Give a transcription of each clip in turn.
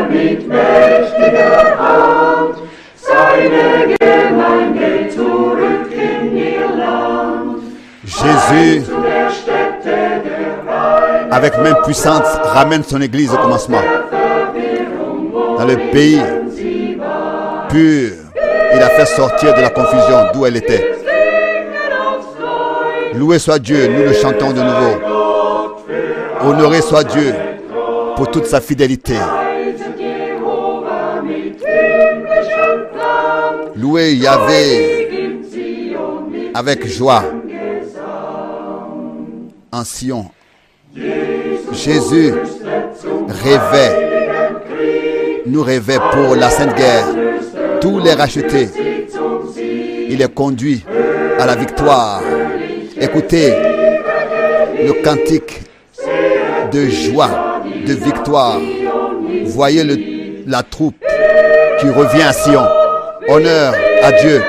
mit mächtiger Hand seine Gemeinde zurück in ihr Land. Jésus, Zu der Stätte der Reich avec main puissante, ramène son Église au commencement. Dans le pays sie war. pur, il a fait sortir de la confusion d'où elle était. Wir singen aufs Neue Loué soit Dieu, nous le chantons de nouveau. Gott für Honoré soit Dieu pour toute sa fidélité. Weise Jehova mit himmlischem Plan. Loué Yahvé Beginnt sie und mit avec joie Gesang. en Sion. Jésus rêvait, nous rêvait pour la Sainte Guerre. Tous les rachetés, il les conduit à la victoire. Écoutez le cantique de joie, de victoire. Voyez le- la troupe qui revient à Sion. Honneur à Dieu.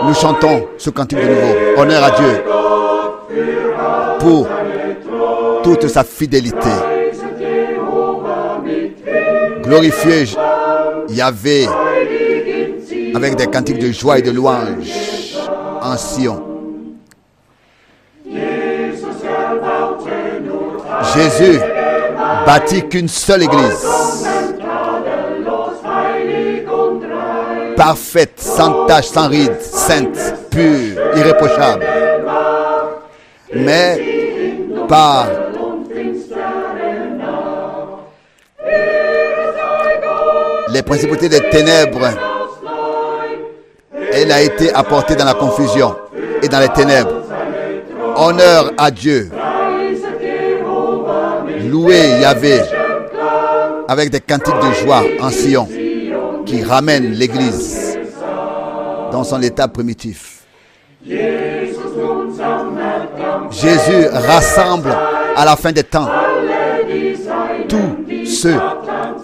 Nous chantons ce cantique de nouveau. Honneur à Dieu pour toute sa fidélité. Glorifiez Yahvé avec des cantiques de joie et de louange en Sion. Jésus bâtit qu'une seule église, parfaite, sans tache, sans ride, sainte, pure, irréprochable. Mais par les principautés des ténèbres, elle a été apportée dans la confusion et dans les ténèbres. Honneur à Dieu. Loué Yahvé avec des cantiques de joie en Sion qui ramènent l'Église dans son état primitif. Jésus rassemble à la fin des temps tous ceux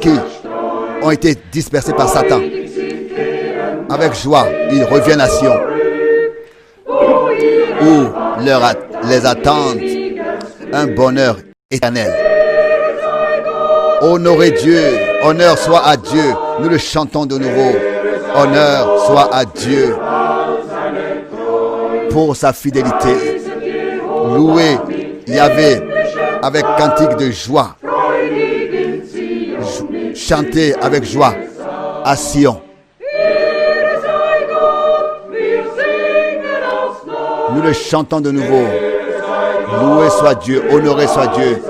qui ont été dispersés par Satan. Avec joie, ils reviennent à Sion, où leur at- les attendent un bonheur éternel. Honorez Dieu, honneur soit à Dieu, nous le chantons de nouveau. Honneur soit à Dieu pour sa fidélité. Louez Yahvé avec cantique de joie. Chantez avec joie à Sion. Ehre sei Gott, wir singen aufs Neue. Nous le chantons de nouveau. Loué soit Dieu, honoré soit Dieu.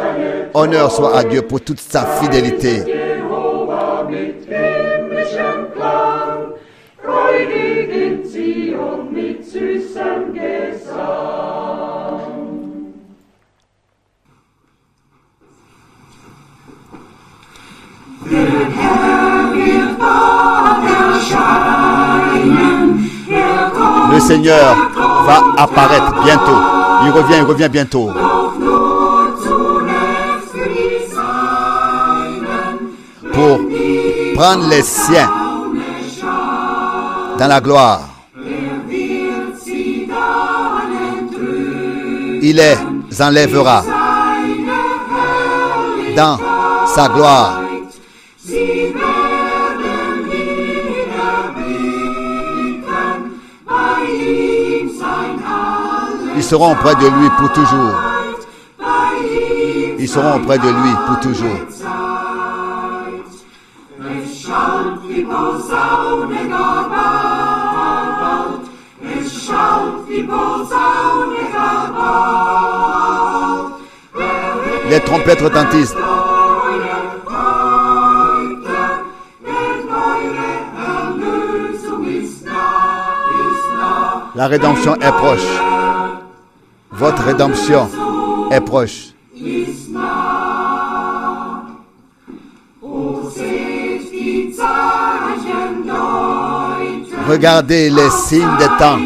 Honneur soit à Dieu pour toute sa fidélité. Jehova mit himmlischem Klang, freudig in Zion mit süßem Gesang. Le Seigneur va apparaître bientôt. Il revient, il revient bientôt. Zunächst die Seinen, Pour prendre les siens dans la gloire. wird sie dahin trüben. Il les enlèvera dans sa gloire. Sie werden wieder blicken, bei ihm sein Alles, Ils seront auprès de lui pour toujours. bei ihm Ils seront auprès de lui pour toujours. Zeit. Es schaut die Posaune gar bald, es schaut die Posaune gar bald. Les trompettes retentissent. La rédemption est proche. Votre rédemption est proche. Regardez les signes des temps.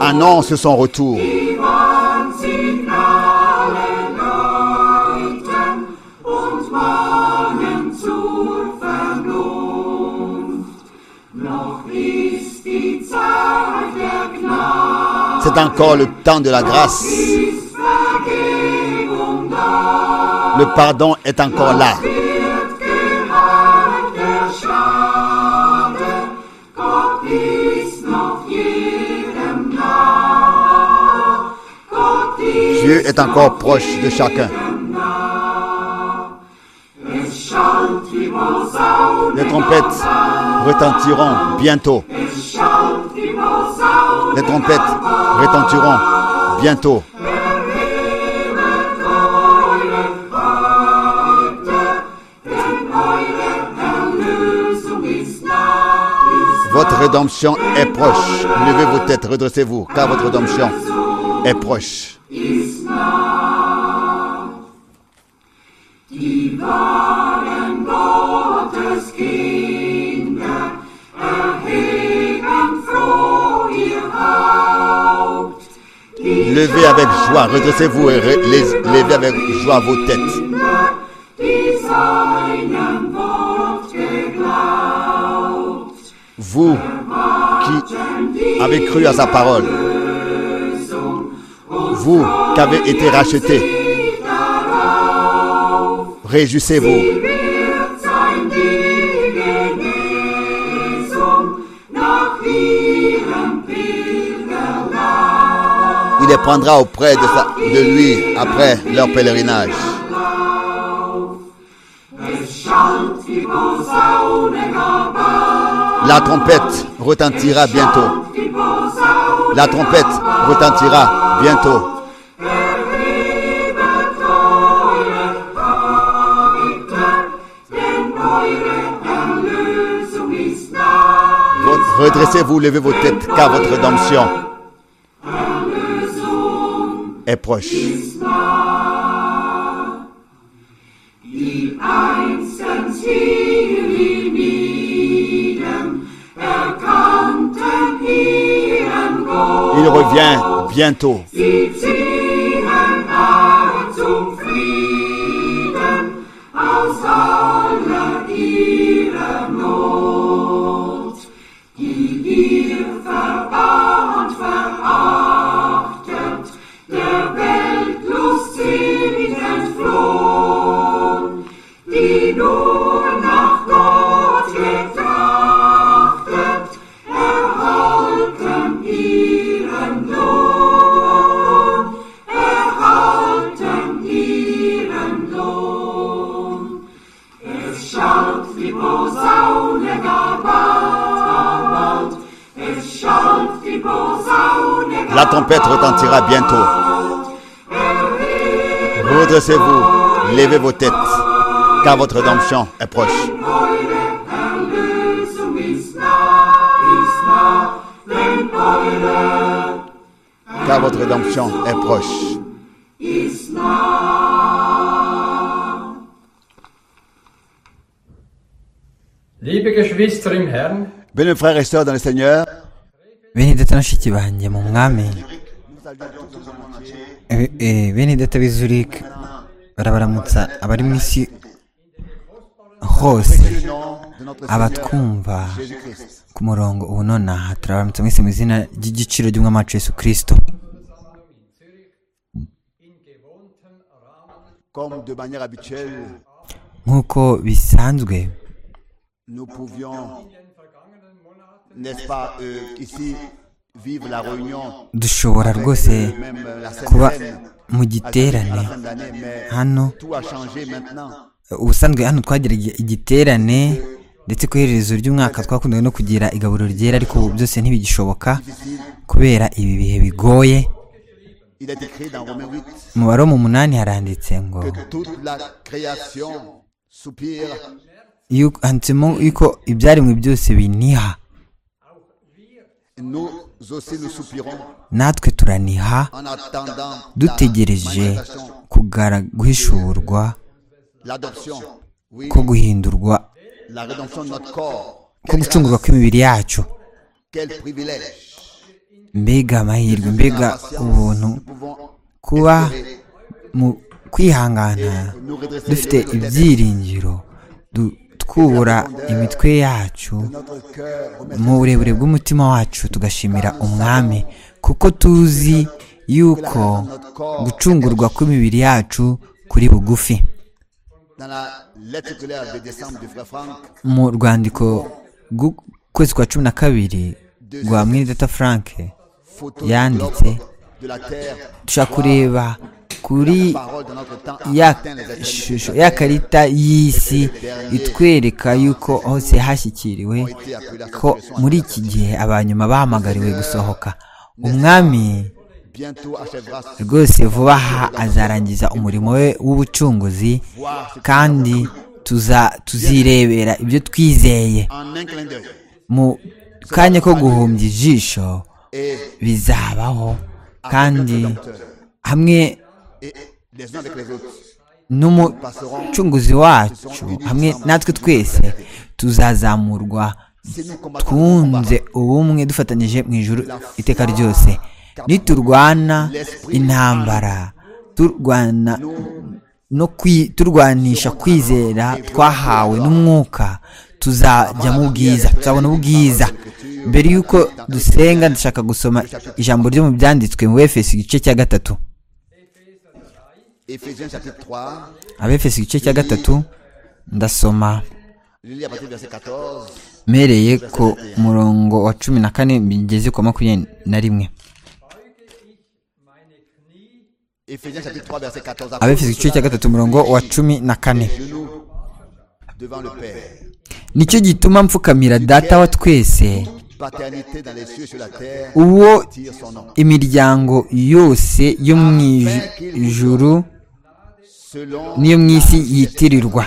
Annonce son retour. C'est encore le temps de la grâce. Le pardon est encore là. Dieu est encore proche de chacun. Les trompettes retentiront bientôt. Les trompettes retentiront bientôt. Votre rédemption est proche. Levez vos têtes, redressez-vous, car votre rédemption est proche. Levez avec joie, redressez-vous et re- les- levez avec joie vos têtes. Vous qui avez cru à sa parole, vous qui avez été rachetés, réjouissez-vous. Il les prendra auprès de, sa- de lui après leur pèlerinage. La trompette retentira bientôt. La trompette retentira bientôt. Votre- Redressez-vous, levez vos têtes, car votre rédemption est proche. Il revient bientôt. La trompette retentira bientôt. Redressez-vous, levez vos têtes, car votre rédemption est proche. Car votre rédemption est proche. Liebe Geschwister im Herrn, Bien, mes frères et sœurs dans le Seigneur, benedetto bashiki banjye mu mwami Eh, eh, bene data b'i Zurich barabaramutsa abari mu isi hose le nom de notre Seigneur abatwumva Jésus-Christ. ku murongo ubu nonaha turabaramutsa mwese mu izina ry'igiciro ry'umwami wacu yesu kirisito Comme de manière habituelle, nk'uko bisanzwe nous pouvions, n'est-ce pas, euh, ici, vivre la réunion, dushobora rwose même euh, la Sainte kuba Seine, mu à la giterane fin de l'année, mais hano tout a changé maintenant. ubusanzwe hano twagiraga igiterane ndetse ku iherezo ry'umwaka twakundaga no kugira igaburo ryera ariko ubu byose ntibigishoboka kubera ibi bihe bigoye Il est écrit dans Romains 8 mu baro mu munani haranditse ngo que toute la création soupire yuko- handitsemo yuko ibyaremwe byose biniha Nous aussi nous soupirons natwe turaniha en attendant la dutegereje manifestation, kugara- guhishurwa l'adoption, oui, ko guhindurwa la rédemption de notre corps. ko gucungurwa kw'imibiri yacu Quel privilège. mbega amahirwe mbega ubuntu Nous pouvons kuba espérer. mu kwihangana nous redresser les dufite têtes de ibyiringiro du- twubura imitwe yacu notre cœur, remercie mu burebure bw'umutima wacu tugashimira umwami kuko tuzi yuko gucungurwa kw'imibiri yacu kuri bugufi dans la lettre circulaire de décembre du frère Franck, mu rwandiko rw'ukwezi kwa cumi na kabiri rwa mwenedata frank photo du yanditse globe de la terre, dushaka kureba kuri ya shusho ya karita y'isi itwereka yuko hose hashyikiriwe ko muri iki gihe abanyuma bahamagariwe gusohoka umwami rwose vuba aha azarangiza umurimo we w'ubucunguzi kandi tuza- tuzirebera ibyo twizeye mu kanya ko guhumbya ijisho bizabaho kandi hamwe n'umucunguzi wacu hamwe natwe twese tuzazamurwa twunze ubumwe dufatanyije mu ijoro iteka ryose niturwana intambara turwana no kwi- turwanisha kwizera twahawe n'umwuka tuzajya mu bwiza tuzabona ubwiza mbere y'uko dusenga ndashaka gusoma ijambo ryo mu byanditswe mu efeso igice cya gatatu Éphésiens chapitre 3, abefeso igice cya gatatu ndasoma je lis à partir du verset 14. mpereye ku murongo wa cumi na kane bigeze ku wa makumyabiri na rimwe Éphésiens chapitre 3, verset 14. abefeso igice cya gatatu umurongo wa cumi na kane Genoux devant le Père. nicyo gituma mfukamira data wa twese Paternité dans les cieux et sur la terre. uwo Tire son nom. imiryango yose yo mu ijuru Selon n'iyo mu isi yitirirwa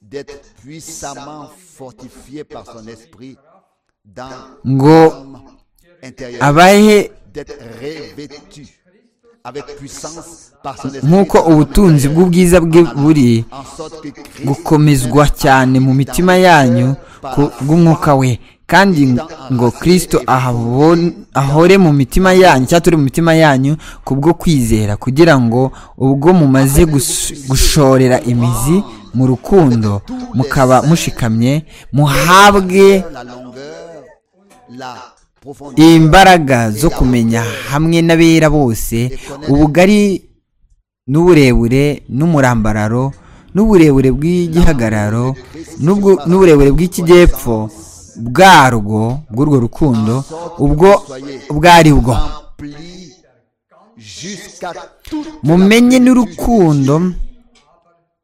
d'être puissamment fortifié par son esprit dans ngo l'homme intérieur. abahe D'être revêtu avec puissance par son nk'uko esprit. ubutunzi bw'ubwiza bwe buri En sorte que Christ gukomezwa cyane mu mitima yanyu ku- bw'umwuka we kandi ngo kirisito ahabon- ahore mu mitima yanyu cyangwa turi mu mitima yanyu kubwo kwizera kugira ngo ubwo mumaze gus- gushorera imizi mu rukundo mukaba mushikamye muhabwe la longueur, la profondeur, imbaraga zo kumenya hamwe n'abera bose ubugari n'uburebure n'umurambararo n'uburebure bw'igihagararo n'ubwo- n'uburebure bw'ikijyepfo bwarwo bw'urwo rukundo ubwo ubwo ari bwo plie jusqu'à tout. mumenye n'urukundo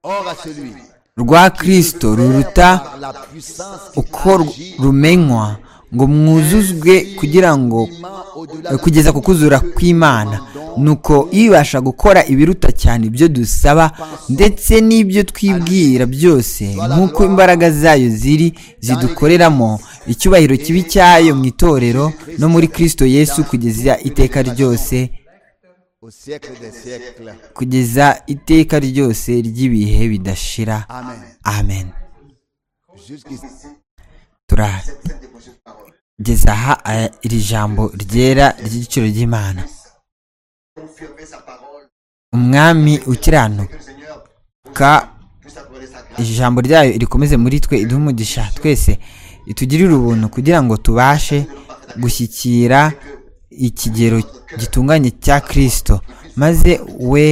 Or à celui rwa kirisito ruruta par la puissance qui uko ru- rumenywa ngo mwuzuzwe kugira ngo tient au-delà Eh, kugeza ku kuzura kw'imana nuko ibasha gukora ibiruta cyane ibyo dusaba ndetse n'ibyo twibwira byose nk'uko imbaraga zayo ziri zidukoreramo icyubahiro kibi cyayo mu itorero no muri kirisito yesu kugeza iteka ryose au siècle des siècles. kugeza iteka ryose ry'ibihe bidashira Amen. amen Jusqu'ici. turageza aha eh, iri jambo ryera ry'igiciro ry'imana umwami ukiranuka ijambo ryayo rikomeze muri twe iduhe umugisha twese itugirire ubuntu kugira ngo tubashe gushyikira ikigero gitunganye cya kirisito maze we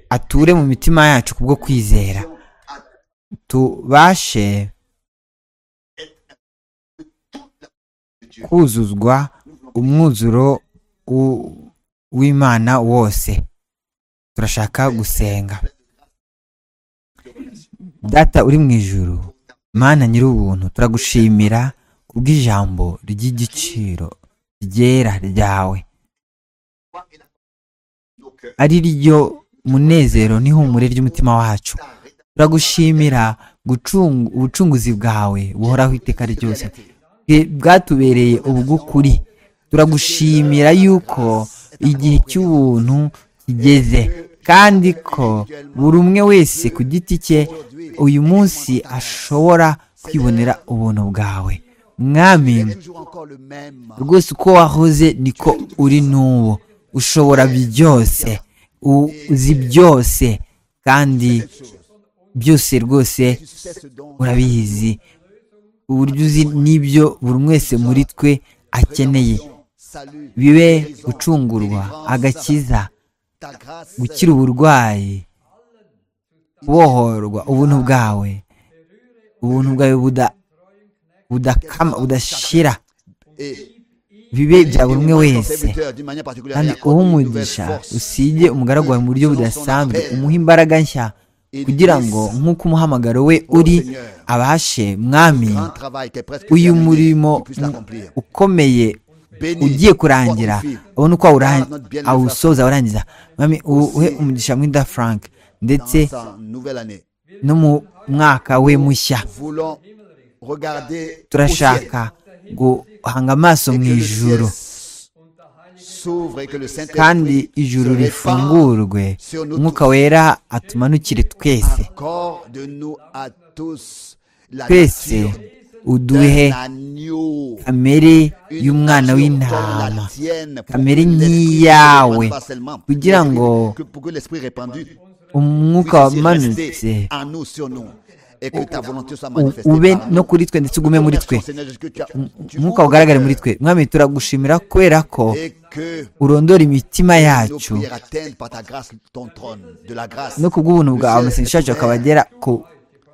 ature mu mitima yacu kubwo kwizera tubashe kuzuzwa umwuzuro w- w'imana wose turashaka gusenga data uri mu ijuru mana nyir'ubuntu turagushimira kubw'ijambo ry'igiciro ryera ryawe ari ryo munezero n'ihumure ry'umutima wacu turagushimira gucungu- ubucunguzi bwawe buhoraho iteka ryose bwe- bwatubereye ubw'ukuri turagushimira yuko igihe cy'ubuntu kigeze kandi ko buri umwe wese ku giti cye uyu munsi ashobora kwibonera ubuntu bwawe mwami Toujours encore le même. rwose uko wahoze niko uri n'ubu ushobora byose uzi byose kandi byose rwose Tu sais ce dont urabizi uburyo uzi n'ibyo buri umwe wese muri twe akeneye salut, bibe gucungurwa agakiza ta grâce, gukira uburwayi kubohorwa ubuntu bwawe ubuntu bwawe buda budakama budashira et bibe bya buri umwe wese kandi uwo umugisha usige umugaragu wawe mu buryo budasanzwe umuhe imbaraga nshya kugira ngo nk'uko umuhamagaro we uri abashe mwami uyu murimo ukomeye ugiye kurangira abona uko awusoza awurangiza mwami uhe umugisha mwida frank ndetse no mu mwaka we mushya turashaka guhanga amaso mu ijoro kandi ijuru rifungurwe umwuka wera atumanukire twese twese uduhe kamere y'umwana w'intama kamere nk'iyawe kugira ngo umwuka wamanutse ube no kuri twe ndetse ugume muri twe nk'uko ugaragare muri twe mwami turagushimira kubera ko urondora imitima yacu no kubw'ubuntu bwawe amasengesho yacu akabagera ku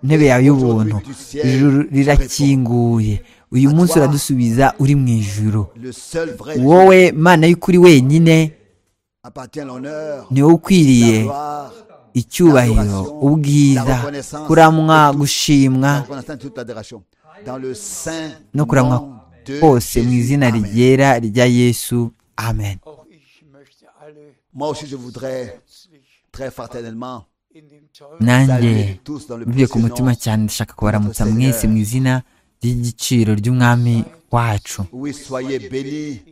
ntebe yawe y'ubuntu ijuru rirakinguye uyu munsi uradusubiza uri mu ijuru wowe mana y'ukuri wenyine niwo ukwiriye icyubahiro ubwiza kuramwa gushimwa no kuramwa kose mu izina ryera rya yesu amen nanjye mvuye ku mutima cyane ndashaka kubaramutsa mwese mu izina ry'igiciro ry'umwami wacu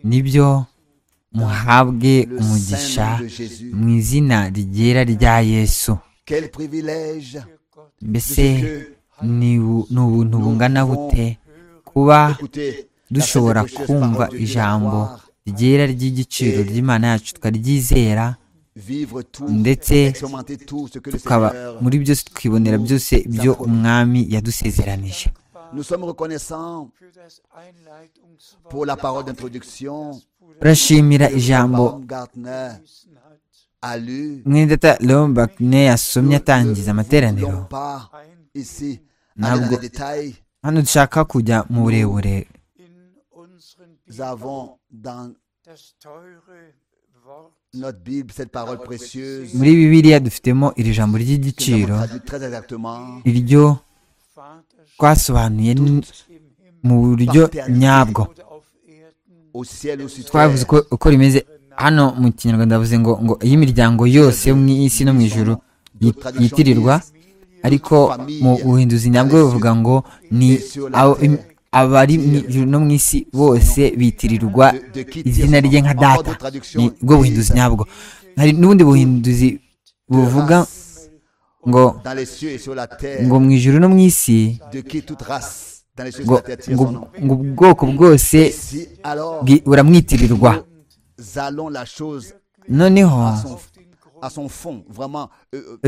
nibyo muhabwe umugisha mu izina rigera rya yesu mbese ni ubuntu bungana bute kuba dushobora kumva ijambo ryera ry'igiciro ry'imana yacu tukaryizera ndetse tukaba muri byose twibonera byose ibyo umwami yadusezeranije nous sommes reconnaissants pour la parole d'introduction turashimira ijambo mwidata leon bakne yasomye atangiza amateraniro ntabwo hano dushaka kujya mu burebure muri bibiliya dufitemo iri jambo ry'igiciro iryo twasobanuye mu buryo nyabwo twavuze uko rimeze hano mu kinyarwanda bavuze ngo ngo iyo imiryango yose yo mu isi no mu ijoro yitirirwa ariko mu buhinduzi nyabwo bavuga ngo ni abari mu ijoro no mu isi bose bitirirwa izina rye nka data ni bwo buhinduzi nyabwo hari n'ubundi buhinduzi buvuga ngo ngo mu ijuru no mu isi ngo ubwoko bwose buramwitirirwa noneho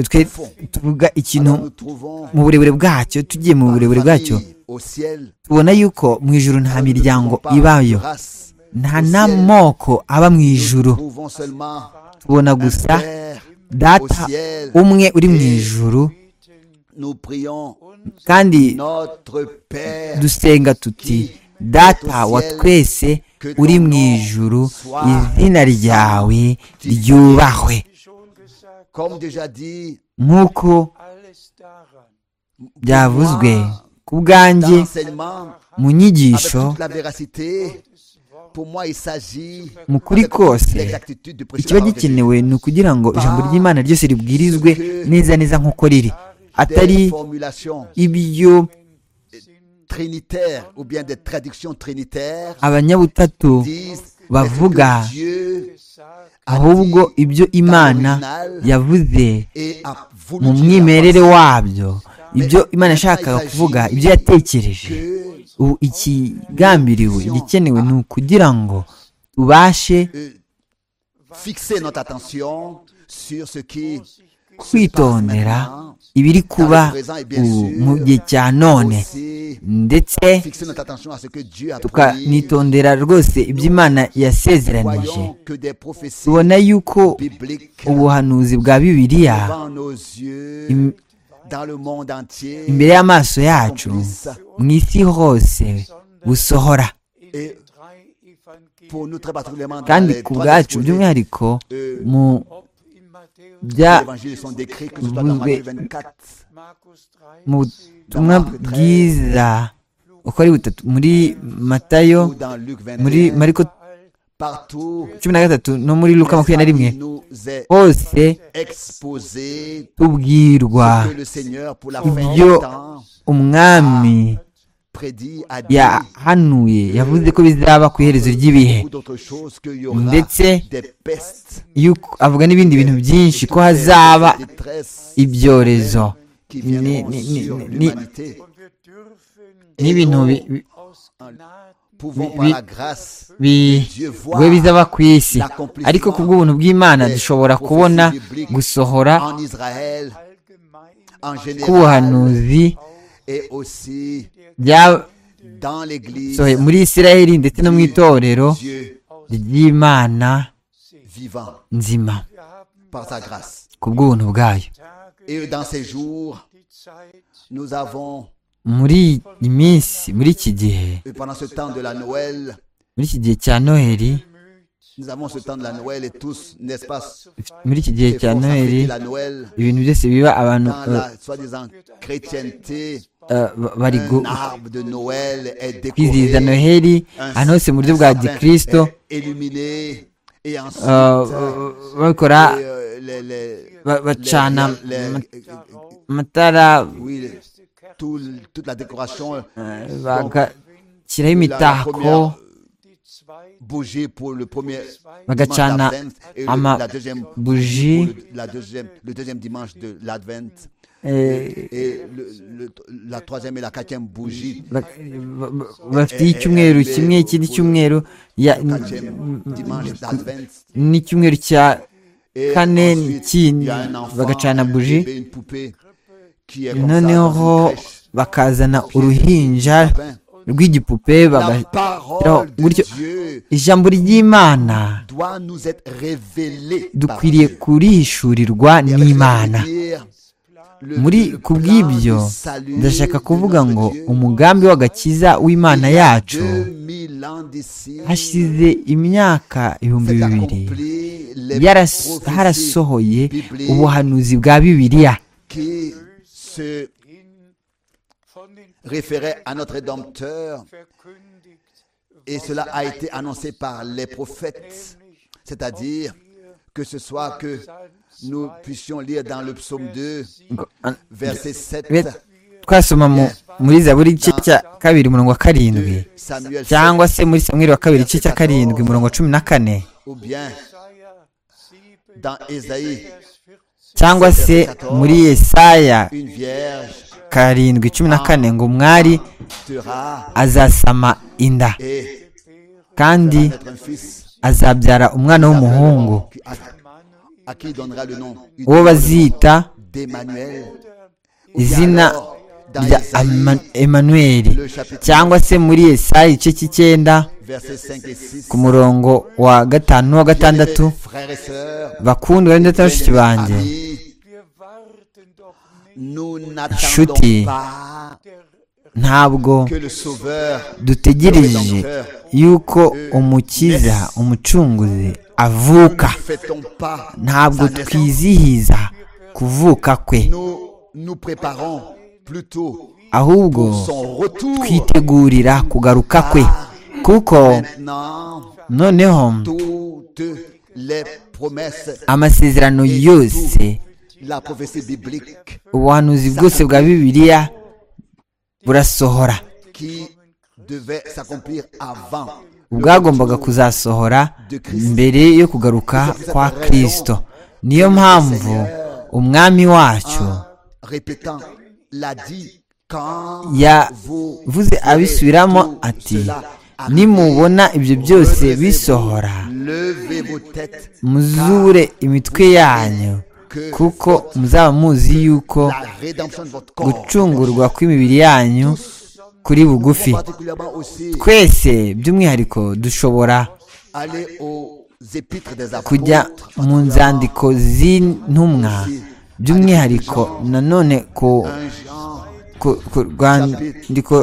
twe tuvuga ikintu mu burebure bwacyo tugiye mu burebure bwacyo tubona yuko mu ijuru nta miryango ibayo nta n'amoko aba mu ijuru tubona gusa data umwe uri mu ijuru kandi dusenga tuti data wa twese uri mu ijuru izina ryawe ryubahwe nk'uko byavuzwe ku bwanjye mu nyigisho mu kuri kose ikiba gikenewe ni ukugira ngo ijambo ry'imana ryose ribwirizwe neza neza nk'uko riri atari ibyo abanyabutatu bavuga ahubwo ibyo imana yavuze mu mwimerere wabyo ibyo imana yashakaga kuvuga ibyo yatekereje ubu ikigambiriwe igikenewe ni ukugira ngo tubashe kwitondera ibiri kuba mu gihe cya none ndetse tukanitondera rwose ibyo imana yasezeranije tubona yuko ubuhanuzi bwa bibiliya imbere y'amaso yacu mu isi hose busohora kandi ku bwacu by'umwihariko mu bya buzwe mu butumwa bwiza uko ari butatu muri matayo muri mariko cumi na gatatu no muri luka makumyabiri na rimwe hose tubwirwa ibyo umwami yahanuye yavuze ko bizaba ku iherezo ry'ibihe ndetse avuga n'ibindi bintu byinshi ko hazaba ibyorezo n'ibintu we bizaba ku isi ariko ku bw'ubuntu bw'imana dushobora kubona gusohora k'ubuhanuzi muri israel ndetse no mu itorero ry'imana nzima ku bw'ubuntu bwayo muri iyi minsi muri iki gihe muri iki gihe cya noheli muri iki gihe cya noheli ibintu byose biba abantu bari kwizihiza noheli ahantu hose mu buryo bwa gikirisito bakora bacana amatara bagashyiraho imitako bagacana amabuji bafite icyumweru kimwe ikindi cyumweru n'icyumweru cya kane n'ikindi bagacana buji noneho bakazana uruhinja rw'igipupe bagashyiraho gutyo ijambo ry'imana dukwiriye kurihishurirwa n'imana muri ku bw'ibyo ndashaka kuvuga ngo umugambi w'agakiza w'imana yacu hashize imyaka ibihumbi bibiri harasohoye ubuhanuzi bwa bibiliya référait à notre Rédempteur. Et cela a été annoncé par les prophètes, c'est-à-dire que ce soit que nous puissions lire dans le psaume 2, verset 7. twasoma muri zaburi igice cya kabiri umurongo wa karindwi cyangwa se muri samweri wa kabiri igice cya karindwi umurongo wa cumi na kane cyangwa se muri yesaya karindwi cumi na kane ngo umwari azasama inda kandi azabyara umwana w'umuhungu uwo bazita izina rya emanuweli cyangwa se muri Yesaya igice cy'icyenda ku murongo wa gatanu n'uwa gatandatu bakundi bari ndetse bashiki banjye inshuti ntabwo dutegereje yuko umukiza umucunguzi avuka ntabwo twizihiza kuvuka kwe ahubwo twitegurira kugaruka kwe kuko noneho amasezerano yose ubuhanuzi bwose bwa bibiliya burasohora bwagombaga kuzasohora mbere yo kugaruka kwa kirisito niyo mpamvu umwami wacu yavuze abisubiramo ati nimubona ibyo byose bisohora muzure imitwe yanyu kuko muzaba muzi yuko gucungurwa kw'imibiri yanyu kuri bugufi twese by'umwihariko dushobora kujya mu nzandiko z'intumwa by'umwihariko nanone ku rwandiko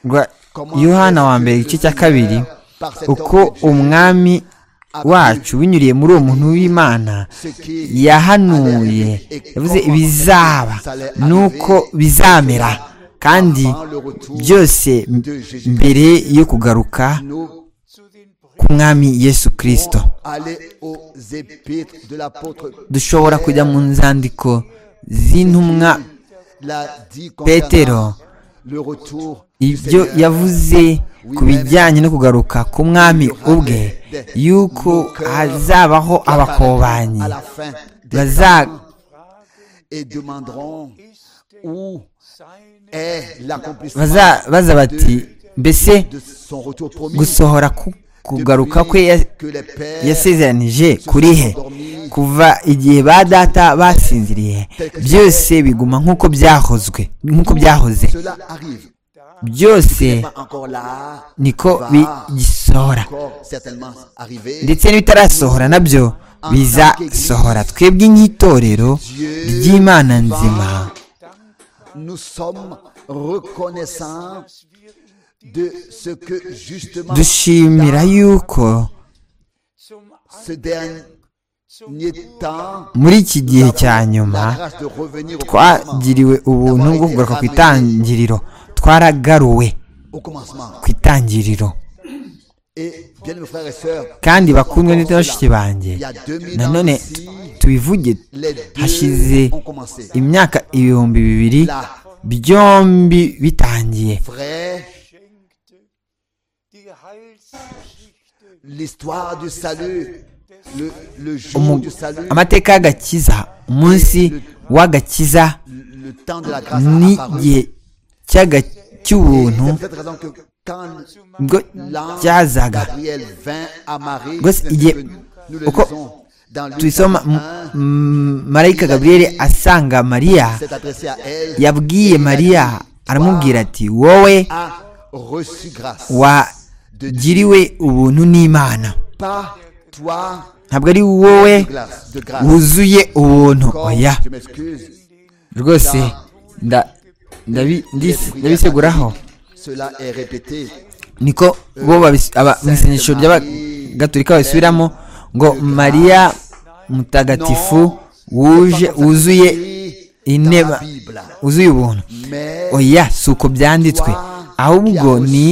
rwa yohana wa mbere igice cya kabiri uko umwami wacu binyuriye muri uwo muntu w'imana yahanuye yavuze ibizaba nuko bizamera kandi byose mbere yo kugaruka mwami yesu kirisito dushobora kujya mu nzandiko z'intumwa petero ibyo yavuze ku bijyanye no kugaruka ku mwami ubwe yuko hazabaho abakobanyi baza bati mbese gusohora ku kugaruka kwe yasezeranije kuri he kuva igihe ba data basinziriye byose biguma nk'uko byahozwe nk'uko byahoze byose niko bigisohora ndetse n'ibitarasohora nabyo bizasohora twebwe nk'itorero ry'imana nzima dushimira yuko muri iki gihe cya nyuma twagiriwe ubuntu bwo kugaruka ku itangiriro twaragaruwe ku itangiriro kandi bakundwe ndetse bashiki banjye nanone tubivuge hashize imyaka ibihumbi bibiri byombi bitangiye amateka y'agakiza umunsi w'agakiza n'igihe cy'ubuntu bwo cyazaga rwose igihe uko tubisoma marayika gaburiyeri asanga mariya yabwiye mariya aramubwira ati wowe wagiriwe ubuntu n'imana ntabwo ari wowe wuzuye ubuntu oya rwose ndabiseguraho niko bo mu isengesho ry'abagatolika babisubiramo ngo mariya mutagatifu wuje wuzuye inteba wuzuye ubuntu oya si uko byanditswe ahubwo ni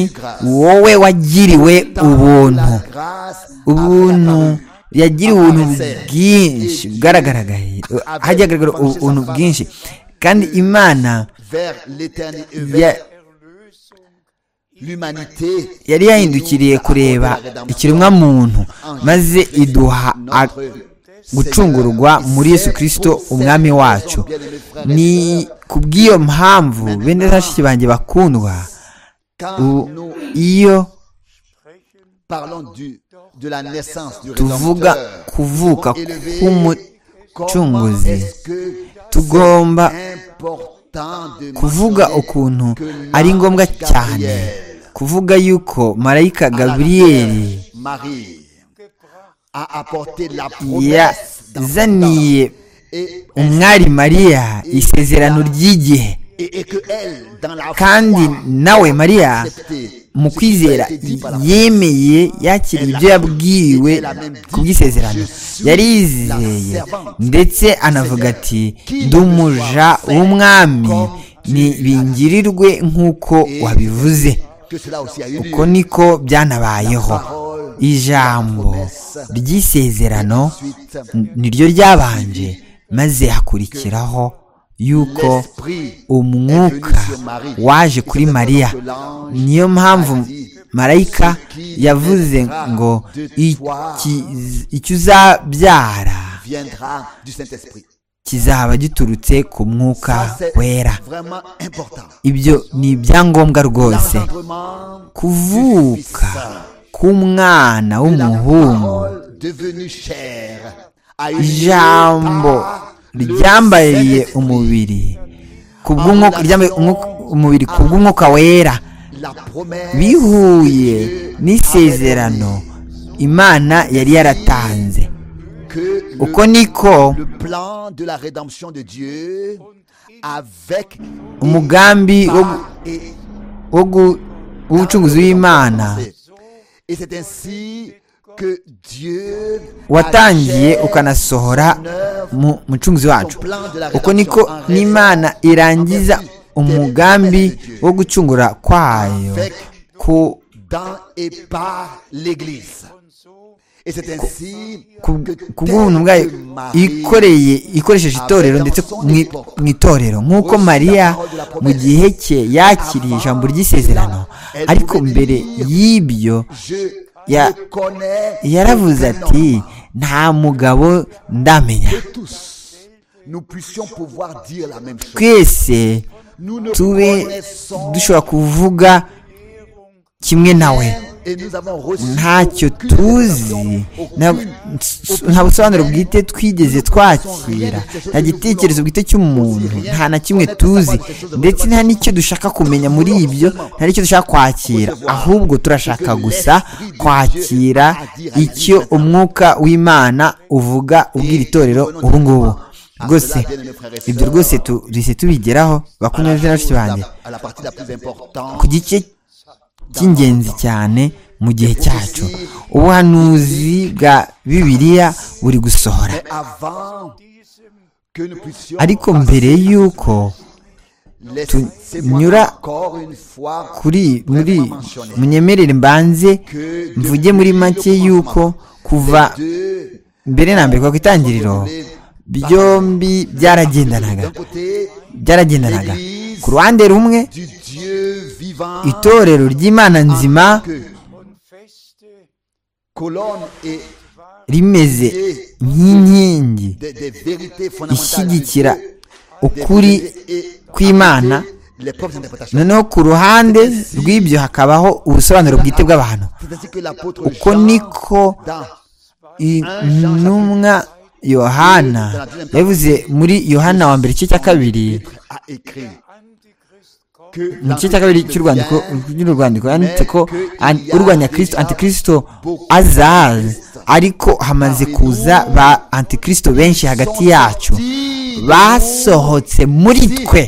wowe wagiriwe ubuntu ubuntu yagiriwe ubuntu bwinshi bwaragaragaye hagaragara ubuntu bwinshi kandi imana yari yahindukiriye kureba ikiremwa muntu maze iduha gucungurwa muri yesu kirisito umwami wacu ni ku bw'iyo mpamvu bene zashiki banjye bakundwa iyo tuvuga kuvuka k'umucunguzi tugomba kuvuga ukuntu ari ngombwa cyane kuvuga yuko marayika gaburiyeri yazaniye umwari mariya isezerano ry'igihe kandi nawe mariya mu kwizera yemeye yakira ibyo yabwiwe ku bw'isezerano yari yizeye ndetse anavuga ati ndumuja w'umwami ntibingirirwe nk'uko wabivuze uko niko byanabayeho ijambo ry'isezerano niryo ryabanje maze hakurikiraho yuko umwuka waje kuri mariya niyo mpamvu marayika yavuze ngo icyo uzabyara kizaba giturutse ku mwuka wera ibyo ni ibyangombwa rwose kuvuka k'umwana w'umuhungu ijambo ryambariye umubiri umubiri ku bw'umwuka wera bihuye n'isezerano imana yari yaratanze uko niko umugambi w'ubucuruzi w'imana Et c'est ainsi que Dieu watangiye ukanasohora mu mucunguzi wacu uko niko n'imana irangiza umugambi wo gucungura kwayo ku dans et par l'Église. Et c'est ainsi ku bw'ubuntu bwayo ikoreye ikoresheje itorero ndetse mu itorero nk'uko mariya mu gihe cye yakiriye ijambo ry'isezerano ariko mbere y'ibyo yaravuze ati nta mugabo ndamenya twese tube dushobora kuvuga kimwe nawe ntacyo tuzi nta busobanuro bwite twigeze twakira nta gitekerezo bwite cy'umuntu nta na kimwe tuzi ndetse nta n'icyo dushaka kumenya muri ibyo nta n'icyo dushaka kwakira ahubwo turashaka gusa kwakira icyo umwuka w'imana uvuga ubwira itorero ubu ngubu rwose ibyo rwose duhise tubigeraho bakunze bashiki banjye ku gice cy'ingenzi cyane mu gihe cyacu ubuhanuzi bwa bibiliya buri gusohora ariko mbere y'uko tunyura kuri muri munyemerere mbanze mvuge muri make y'uko kuva mbere na mbere ku itangiriro byombi byaragendanaga byaragendanaga ku ruhande rumwe itorero ry'imana nzima rimeze nk'inkingi ishyigikira ukuri kw'imana noneho ku ruhande rw'ibyo hakabaho ubusobanuro bwite bw'abantu uko niko intumwa yohana yavuze muri yohana wa mbere igice cya kabiri mu gice cya kabiri cy'urwandiko yanditse ko urwanya kirisito antikirisito azaza ariko hamaze kuza ba antikirisito benshi hagati yacu basohotse muri twe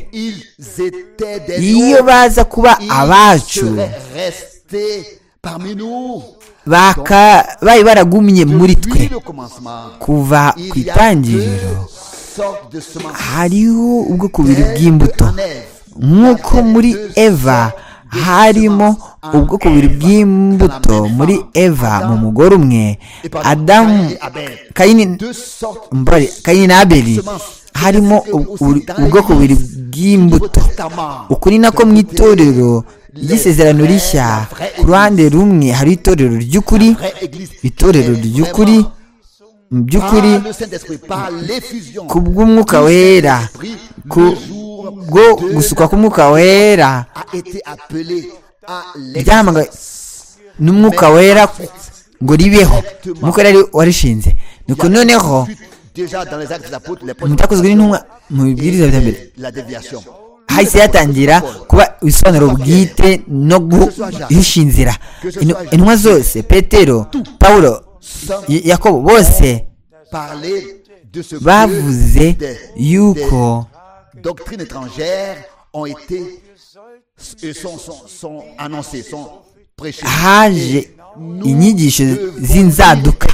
iyo baza kuba abacu bari baragumye muri twe kuva ku itangiriro hariho ubwoko bubiri bw'imbuto nk'uko muri eva harimo ubwoko bubiri bw'imbuto muri eva mu mugore umwe adamu kayini na abeli harimo ubwoko bubiri bw'imbuto ukuri nako mu itorero ry'isezerano rishya ku ruhande rumwe hari itorero ry'ukuri itorero ry'ukuri mu by'ukuri ku bw'umwuka wera ku bwo gusuka k'umwuka wera ryahamagawe n'umwuka wera ngo ribeho umwuka wera warishinze nuko noneho mutakozwe n'intumwa mu bibwiriza bya mbere hahise yatangira kuba ibisobanuro bwite no guhishinzira intumwa zose petero paul yakobo bose bavuze yuko doctrines étrangères ont été sont, sont, sont annoncées, sont prêchées. haje inyigisho z'inzaduka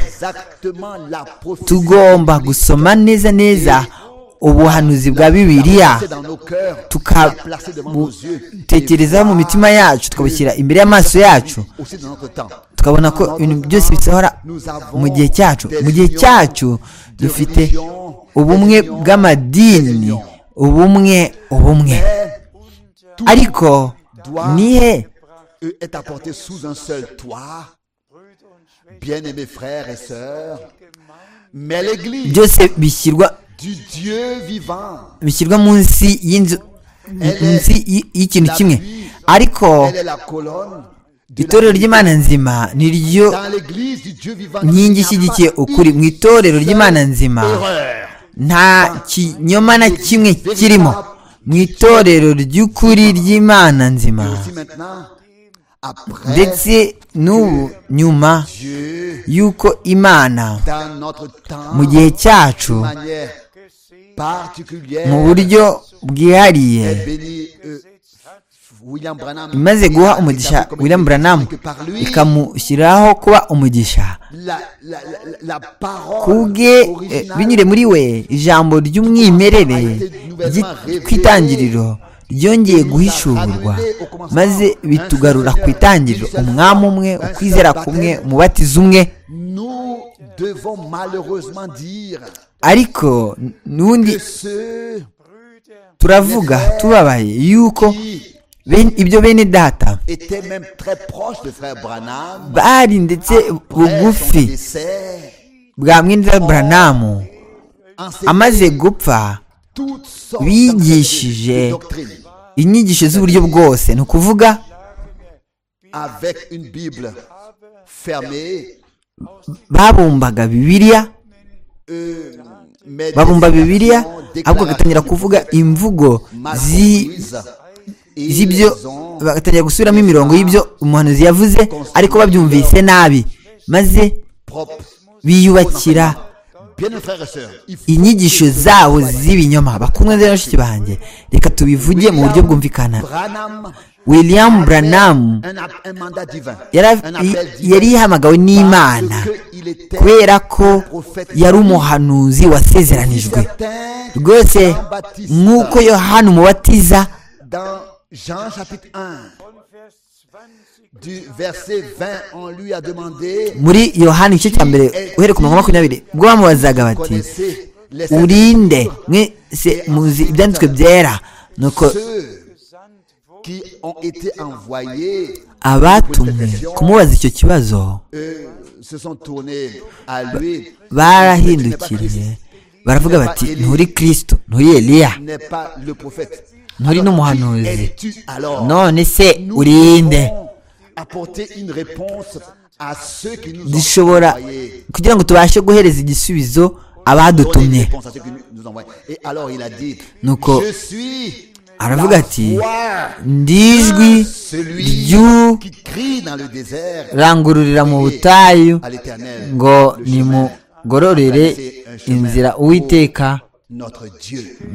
tugomba gusoma neza neza ubuhanuzi bwa bibiliya tukabutekereza mu mitima yacu tukabushyira imbere y'amaso yacu tukabona ko ibintu byose bisohora mu gihe cyacu mu gihe cyacu dufite ubumwe bw'amadini ubumwe ubumwe ariko nihe byose bishyirwa bishyirwa munsi y'inzu munsi y'ikintu kimwe ariko itorero ry'imana nzima ni ryo nkingi ishyigikiye ukuri mu itorero ry'imana nzima nta kinyoma na kimwe kirimo mu itorero ry'ukuri ry'imana nzima ndetse n'ubu nyuma y'uko imana mu gihe cyacu mu buryo bwihariye imaze guha umugisha william branham ikamushyiraho kuba umugisha kubwe eh, binyure muri we ijambo ry'umwimerere ry'itangiriro ryongeye guhishurwa maze bitugarura ku itangiriro umwami umwe ukwizera kumwe umubatiza umwe ariko n'ubundi turavuga tubabaye yuko ibyo bene data bari ndetse bugufi bwa mwenda buranamu amaze gupfa bigishije inyigisho z'uburyo bwose ni ukuvuga babumbaga bibiriya babumba bibiriya ahubwo bagatangira kuvuga imvugo z'ibyo bagatangira gusubiramo imirongo y'ibyo umuhanuzi yavuze ariko babyumvise nabi maze biyubakira inyigisho zabo z'ibinyoma bakumwe na bashiki banjye reka tubivuge mu buryo bwumvikana william branham yari yahamagawe n'imana kubera ko yari umuhanuzi wasezeranijwe rwose nk'uko yohana umubatiza muri yohani igice cya mbere uhereye ku mirongo makumyabiri ubwo bamubazaga bati urinde mwese muzi ibyanditswe byera nuko abatumwe kumubaza icyo kibazo barahindukiriye baravuga bati nturi kirisito nturi eliya nturi n'umuhanuzi none se urinde dushobora kugira ngo tubashe guhereza igisubizo abadutumye nuko aravuga ati ndijwi ry'urangururira mu butayu ngo nimugororere inzira uwiteka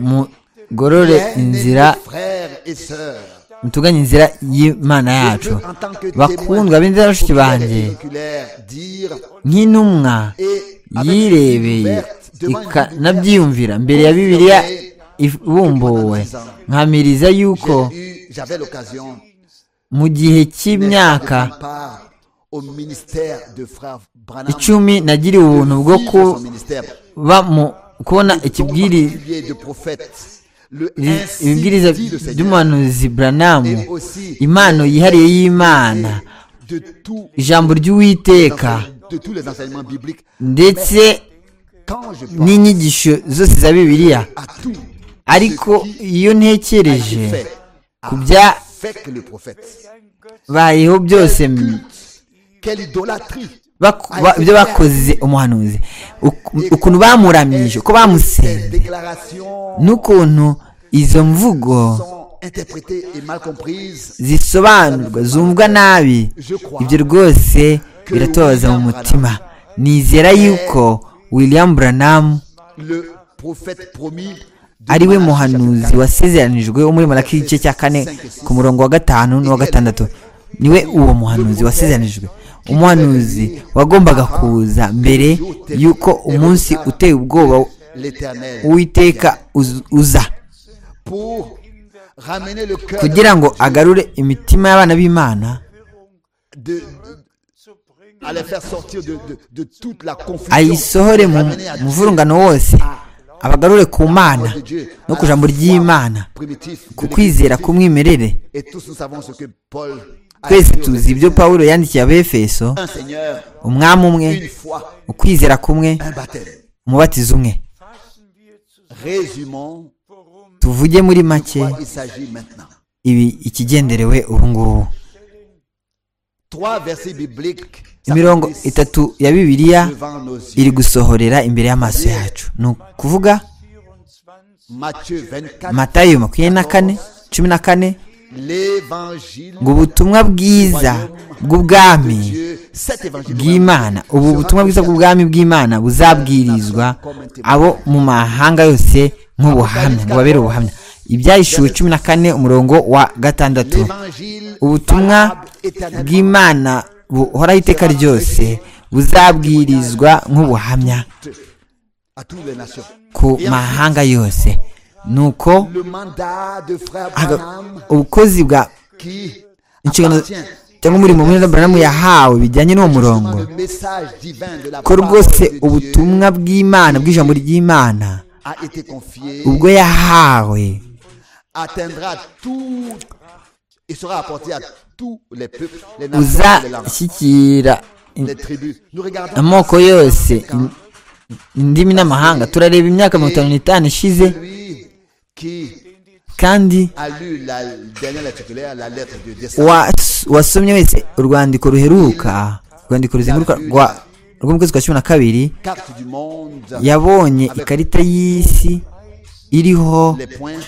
mugorore inzira mutuganye inzira y'imana yacu bakundwa b'inzira bashiki banjye nk'intumwa yirebeye ikanabyiyumvira mbere ya bibiliya ibumbuwe nkamiriza yuko mu gihe cy'imyaka icumi nagira ubuntu bwo kuba mu kubona ikibwiriza ibibwiriza by'umuhanuzi buranamu impano yihariye y'imana ijambo ry'uwiteka ndetse n'inyigisho zose za bibiliya ariko iyo ntekereje ku byabayeho byose ibyo bakoze umuhanuzi ukuntu bamuramije uko bamusenze n'ukuntu izo mvugo zisobanurwa zumvwa nabi ibyo rwose biratubabaza mu mutima nizera yuko william buranamu ari we muhanuzi wasezeranijwe wo muri maraki igice cya kane ku murongo wa gatanu n'uwa gatandatu niwe uwo muhanuzi wasezeranijwe umuhanuzi wagombaga kuza mbere y'uko umunsi uteye ubwoba uwiteka uza kugira ngo agarure imitima y'abana b'imana ayisohore mu muvurungano wose abagarure ku mana no ku ijambo ry'imana ku kwizera k'umwimerere twese tuzi ibyo paul yandikiye abefeso umwami umwe ukwizera kumwe umubatizo umwe tuvuge muri make ibi ikigenderewe ubu ngubu imirongo itatu ya bibiliya iri gusohorera imbere y'amaso yacu ni ukuvuga matayo makumyabiri na kane cumi na kane ngo ubutumwa bwiza bw'ubwami bw'imana ubu butumwa bwiza bw'ubwami bw'imana buzabwirizwa abo mu mahanga yose nk'ubuhamya ngo babere ubuhamya ibyahishuwe cumi na kane umurongo wa gatandatu ubutumwa bw'imana buhoraho iteka ryose buzabwirizwa nk'ubuhamya ku mahanga yose nuko aga- ubukozi bwa inshingano cyangwa umurimo mwenda buramu yahawe bijyanye n'uwo murongo ko rwose ubutumwa bw'imana bw'ijambo ry'imana ubwo yahawe uzashyikira amoko yose in- indimi n'amahanga turareba imyaka mirongo itanu n'itanu ishize kandi a lu la dernière circulaire, la lettre de décembre. was- wasomye wese urwandiko ruheruka urwandiko ruzenguruka rwa rw'umukozi kwa cumi na kabiri Carte du monde. yabonye ikarita y'isi iriho Les points.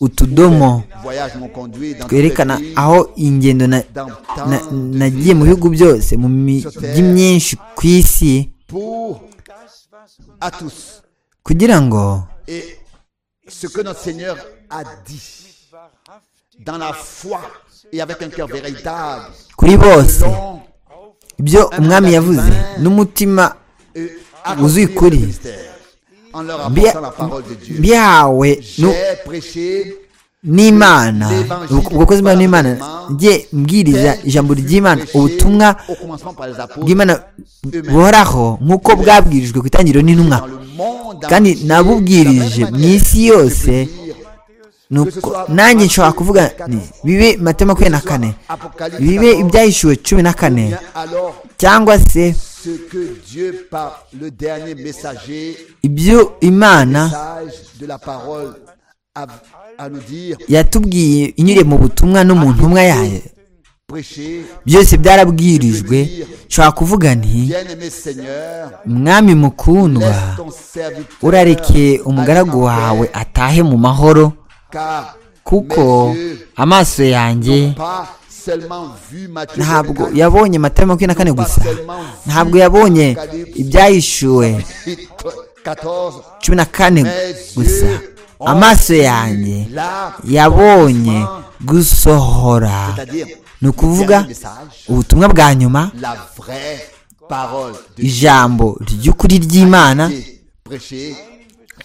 utudomo Voyage m'ont conduit dans tous les twerekana pays, aho ingendo na- na- nagiye mu bihugu byose mu mijyi myinshi ku isi pour à tous. kugira ngo Et ce que notre Seigneur a dit dans la foi et avec un cœur véritable, kuri bose selon ibyo umwami yavuze n'umutima et Vous y accomplir collez. le ministère, en leur bya- apportant la parole de Dieu. byahawe nu- J'ai prêché n'imana ubwo bwa n'imana njye mbwiriza ijambo ry'imana ubutumwa au commencement par les apôtres bw'imana buhoraho nk'uko bwabwirijwe ku itangiriro n'intumwa dans le monde kandi entier. nabubwirije mu isi yose nuko nanjye nshobora kuvuga nti bibe mate makumyabiri na kane bibe ibyahishuwe cumi na kane Bien, alors cyangwa se ce que Dieu par le dernier messager ibyo imana sage de la parole a, à nous dire yatubwiye inyuriye mu butumwa no mu ntumwa yayo prêchez byose byarabwirijwe nshobora kuvuga nti bien-aimé Seigneur mwami mukundwa laisse ton serviteur urareke umugaragu aller en wawe paix, atahe mu mahoro car kuko amaso yanjye pas seulement vu Matthieu ntabwo 24, yabonye mata makumyabiri na kane gusa ntabwo yabonye ibyahishuwe 14 cumi na kane gusa amaso yanjye yabonye gusohora c'est-à-dire ni ukuvuga ubutumwa bwa nyuma la vraie parole de ijambo ry'ukuri ry'imana Dieu prêchée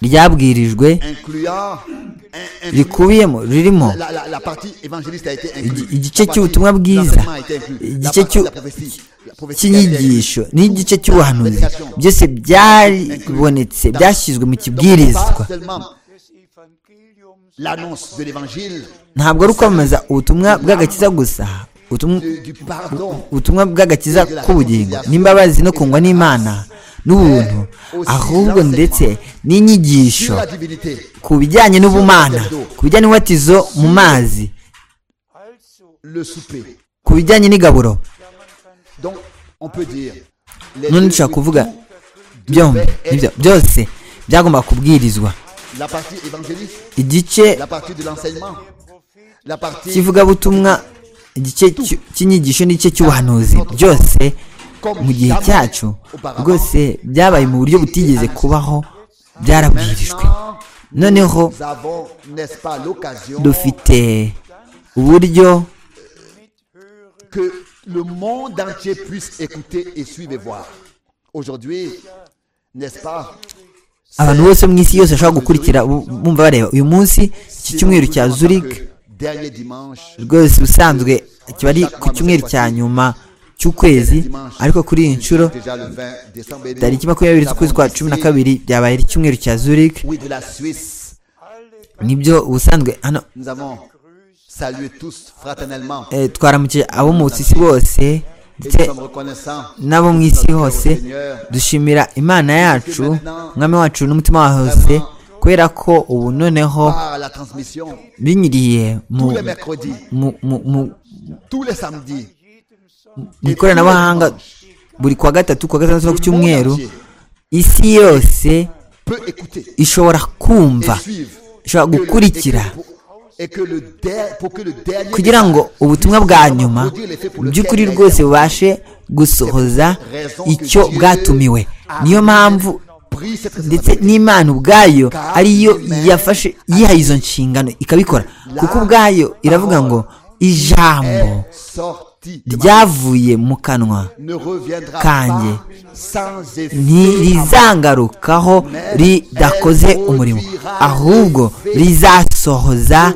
ryabwirijwe incluant in- in- rikubiyemo ririmo la, la, la partie évangéliste a été inclue. Igi- igice La partie cy'ubutumwa bwiza, d'enseignement a été inclue. La igice partie de la cy'u- prophétie, la prophétie a été inclue. cy'inyigisho n'igice cy'ubuhanuzi byose byaribonetse byashyizwe mu kibwirizwa Pas seulement l'annonce de l'évangile ntabwo ari ukwamamaza ubutumwa bw'agakiza gusa ubutumwa du, du pardon, ubutumwa bw'agakiza k'ubugingo n'imbabazi no kungwa n'imana n'ubuntu ahubwo ndetse n'inyigisho sur la divinité, ku bijyanye n'ubumana ku bijyanye n'ububatizo mu mazi le souper. ku bijyanye n'igaburo Donc, on peut dire, les none deux, dushobora kuvuga tout, byombi nibyo byose byagomba kubwirizwa la partie évangéliste, igice la partie de l'enseignement, la partie kivugabutumwa igice cy'u- cy'inyigisho n'igice cy'ubuhanuzi byose mu gihe cyacu rwose byabaye mu buryo butigeze kubaho byarabwirijwe Maintenant, noneho nous avons, n'est-ce pas, l'occasion dufite uburyo que le monde entier puisse écouter et suivre et voir. Aujourd'hui, n'est-ce pas abantu bose mu isi yose bashobora gukurikira bu- bumva bareba uyu munsi iki cyumweru cya Zurich dernier dimanche, rwose ubusanzwe kiba ari ku cyumweru cya nyuma cy'ukwezi ariko kuri iyi nshuro déjà le 20 décembre. et nous, tariki makumyabiri nous z'ukwezi avons kwa cumi na décidé, kabiri byabaye ari icyumweru cya Zurich Oui, de la Suisse. nibyo ubusanzwe hano Nous avons salué tous fraternellement. eh, twaramukiye abo mu isi bose Et nous ndetse sommes reconnaissants. n'abo mu isi hose dushimira imana yacu umwami wacu n'umutima wawe hose kubera ko ubu noneho Par la transmission, binyuriye mu tous les mercredis, mu- mu- mu- tous les samedis, mu ikoranabuhanga buri kwa gatatu kwa gatandatu no ku cyumweru isi yose peut écouter ishobora et kumva suivre. que ishobora le- gukurikira et que pour- et que le der- pour que le dernier kugira ngo ubutumwa bwa nyuma mu by'ukuri rwose bubashe gusohoza icyo bwatumiwe niyo mpamvu ndetse n'imana ubwayo ariyo yafashe yihaye izo nshingano ikabikora kuko ubwayo iravuga ngo ijambo ryavuye mu kanwa kanjye ntirizangarukaho ridakoze umurimo ahubwo rizasohoza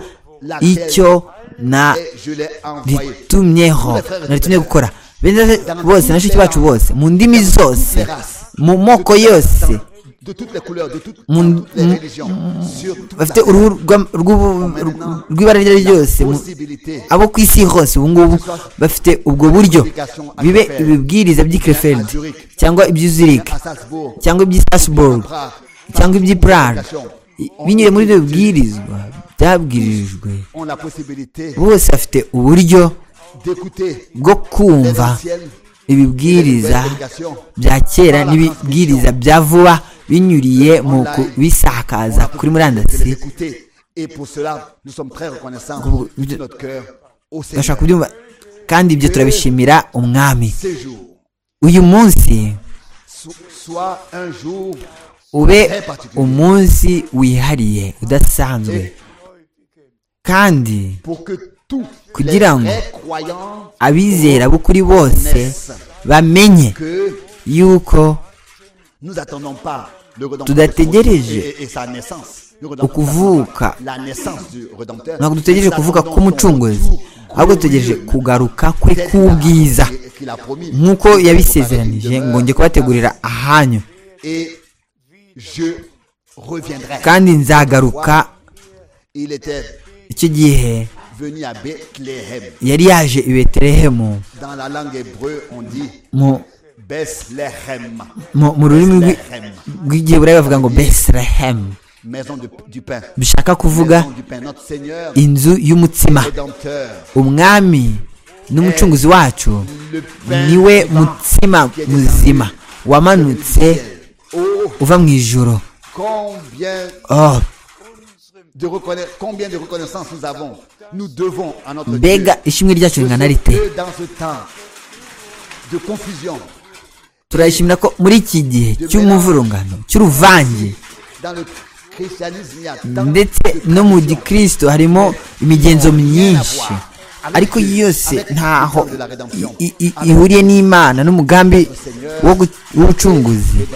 icyo naritumyeho naritumye gukora bose na shiki bacu bose mu ndimi zose mu moko yose bafite uruhu rw'ibara iryo ari ryose abo ku isi hose ubu ngubu bafite ubwo buryo bibe ibibwiriza by'ikireferi cyangwa iby'izirika cyangwa iby'isasiboro cyangwa iby'ipurara binyure muri ibyo bibwirizwa byabwirijwe bose bafite uburyo bwo kumva ibibwiriza bya kera n'ibibwiriza bya vuba binyuriye mu kubisakaza kuri murandasi turashobora kubyumva kandi ibyo turabishimira umwami uyu munsi ube umunsi wihariye udasanzwe kandi kugira ngo abizera b'ukuri bose bamenye yuko tudategereje ukuvuka ntabwo dutegereje kuvuka k'umucunguzi ahubwo dutegereje kugaruka kwe k'ubwiza nk'uko yabisezeranije ngo njye kubategurira ahanyu kandi nzagaruka icyo gihe yari yaje i betelehemu mu rurimi rw'igiheburayi bavuga ngo beselehemu bishaka kuvuga inzu y'umutsima umwami n'umucunguzi wacu niwe mutsima muzima wamanutse uva mu ijoro mbega ishimwe ryacu ringana rite turayishimira ko muri iki gihe cy'umuvurungano cy'uruvange ndetse no mu gikirisito harimo imigenzo myinshi ariko yose ntaho ihuriye n'imana n'umugambi w'ubucunguzi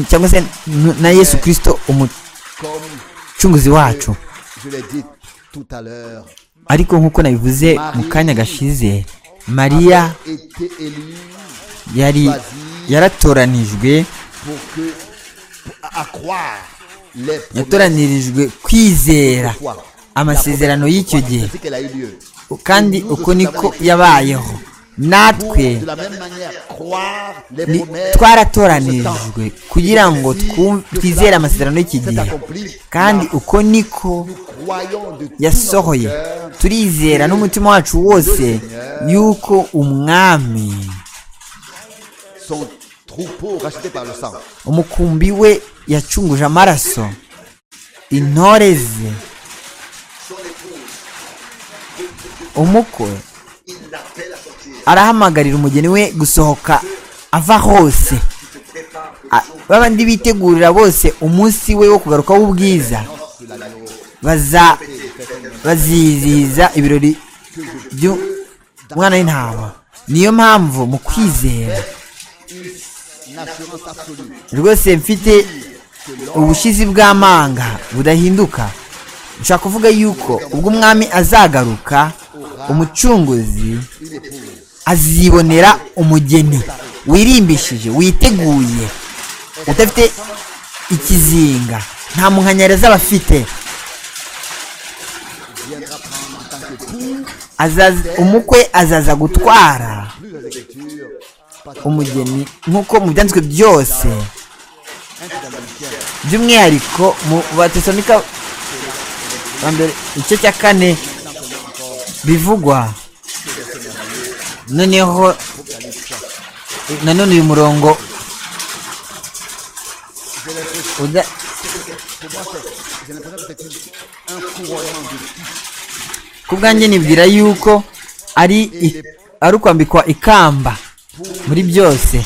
cyangwa se na yesu kirisito umucunguzi wacu ariko nk'uko nabivuze mu kanya gashize mariya yari yaratoranijwe yatoranirijwe kwizera amasezerano y'icyo gihe kandi uko niko yabayeho natwe twaratoranijwe kugira ngo twizere amasezerano y'iki gihe kandi uko niko yasohoye turizera n'umutima wacu wose yuko umwami umukumbi we yacunguje amaraso intore ze umukwe arahamagarira umugeni we gusohoka ava hose babandi bitegurira bose umunsi we wo kugaruka w'ubwiza bazizihiza ibirori by'umwana w'intama niyo mpamvu mu kwizera rwose mfite ubushizi bw'amanga budahinduka nshaka kuvuga yuko ubwo umwami azagaruka umucunguzi azibonera umugeni wirimbishije witeguye udafite ikizinga nta munkanyari zaba afite umukwe azaza gutwara umugeni nk'uko mu byanditswe byose by'umwihariko mu batesanika igice cya kane bivugwa noneho nanone uyu murongo ku bwanjye nibwira yuko ari ari ukwambikwa ikamba muri byose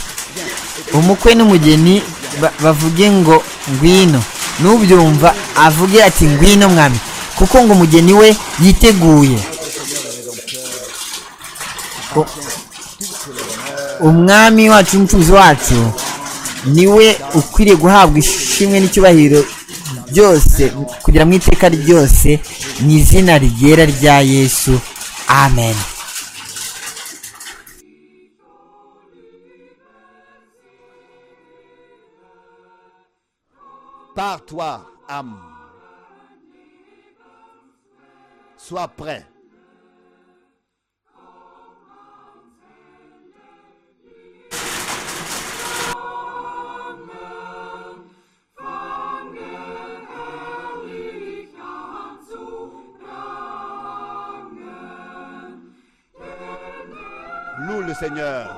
umukwe n'umugeni ba- bavuge ngo ngwino n'ubyumva avuge ati ngwino mwami kuko ngo umugeni we yiteguye U- umwami wacu n'umucuruzi wacu niwe ukwiriye guhabwa ishimwe n'icyubahiro byose kugira mu iteka ryose mu izina ryera rya yesu amen Par toi, âme. Sois prêt. Loue le Seigneur.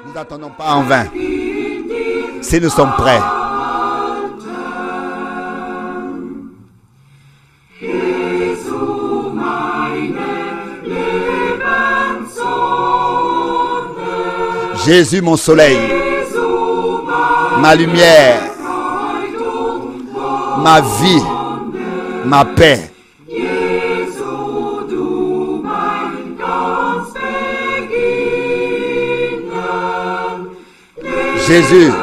Nous n'attendons pas en vain. Si nous sommes prêts, Jesu, meine Lebenssohn, Jésus, mon soleil. Jesu, ma lumière, ma vie, ma paix. Jesu, du mein ganz Beginnen, Jésus, ganz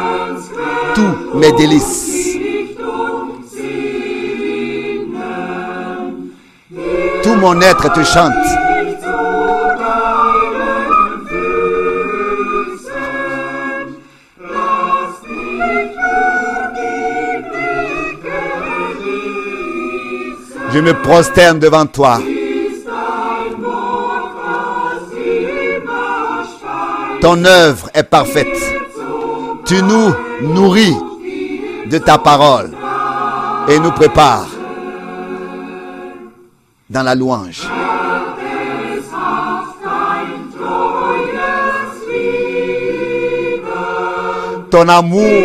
tous mes délices, Licht und Sinnen, tout mon être te chante. dich zu deinen Füßen, lass dich für die Blicke ließen. Je me prosterne devant toi. ist ein Wort, das immer steigt Ton œuvre est parfaite. zum Tu nous nourris de ta parole et nous prépares dans la louange. Es hat dein treues Lieben, Ton amour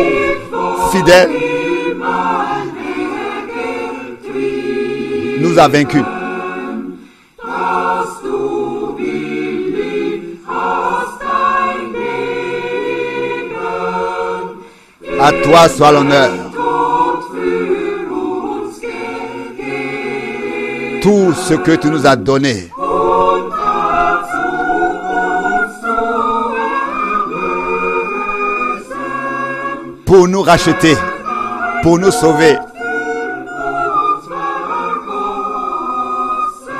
fidèle immer näher getrieben, nous a vaincus. dass du willig hast dein Leben À toi soit l'honneur. Gott für uns gegeben. Tout ce que tu nous as donné Und dazu uns zu erlösen, pour nous racheter, pour nous sauver. uns vergossen.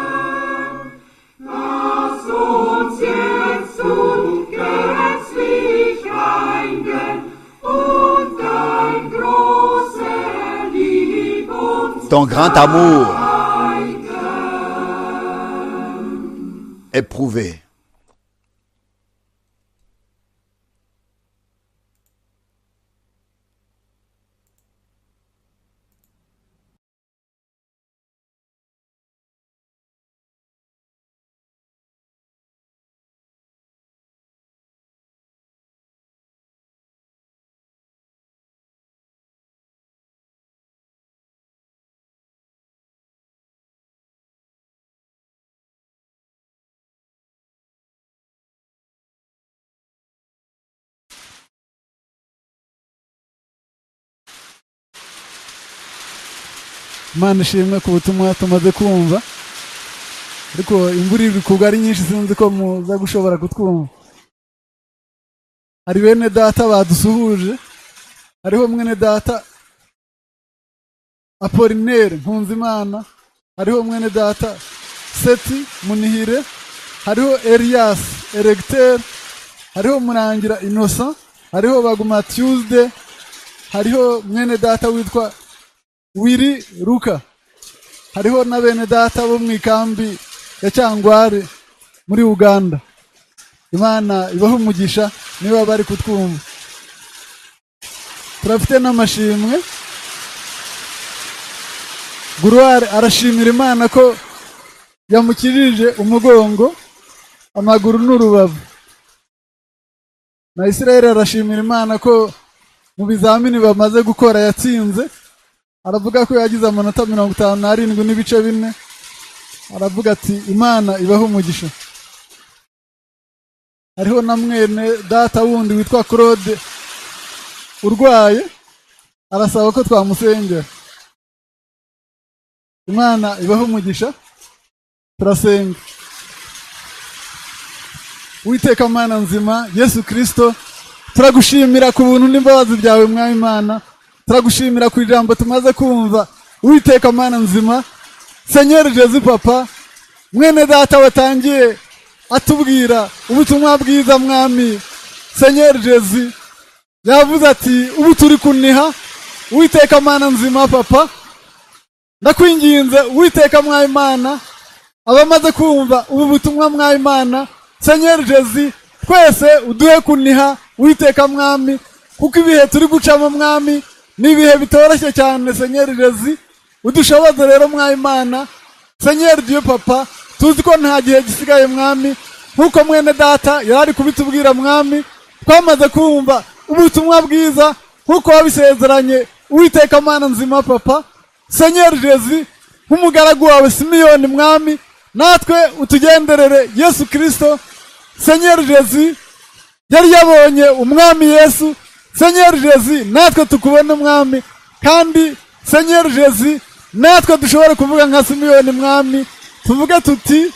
Lass uns jetzt ungesetzlich reinigen und dein großer Lieb uns Ton grand amour zeigen. éprouvé. imana ishimwe ku butumwa tumaze kumva ariko imvura iri kugwa ari nyinshi sinzi ko muza gushobora kutwumva hari bene data badusuhuje hariho mwene data apolinere nkunzimana hariho mwene data seti munihire hariho eriyasi eregiteri hariho murangira inosa hariho baguma tuwuzide hariho mwene data witwa wiri ruka hariho na bene data bo mu ikambi ya cyangware muri uganda imana ibaha umugisha niba bari kutwumva turafite n'amashimwe guruware arashimira imana ko yamukirije umugongo amaguru ni urubavu na isirayeli arashimira imana ko mu bizamini bamaze gukora yatsinze aravuga ko yagize amanota mirongo itanu n'arindwi n'ibice bine aravuga ati imana ibaho umugisha hariho na mwene data wundi witwa claude urwaye arasaba ko twamusengera imana ibaho umugisha turasenga witeka mana nzima yesu kirisito turagushimira ku buntu n'imbabazi byawe mwami imana turagushimira ku ijambo tumaze kumva witeka mana nzima senyeri jezi papa mwene data watangiye atubwira ubutumwa bwiza mwami senyeri jezi yavuze ati ubu turi kuniha witeka mana nzima papa ndakwinginze witeka mwami imana abamaze kumva ubu butumwa mwami imana senyeri jezi twese uduhe kuniha witeka mwami kuko ibihe turi gucamo mwami ni ibihe bitoroshye cyane senyeri jezi udushoboze rero mwami imana senyeri diyo papa tuzi ko nta gihe gisigaye mwami nk'uko mwene data yari kubitubwira mwami twamaze kumva ubutumwa bwiza nk'uko wabisezeranye witeka mana nzima papa senyeri jezi nk'umugaragu wawe simiyoni mwami natwe utugenderere yesu kirisito senyeri jezi yari yabonye umwami yesu senyeri jezi natwe tukubona umwami kandi senyeri jezi natwe dushobora kuvuga nka simiyoni mwami tuvuge tuti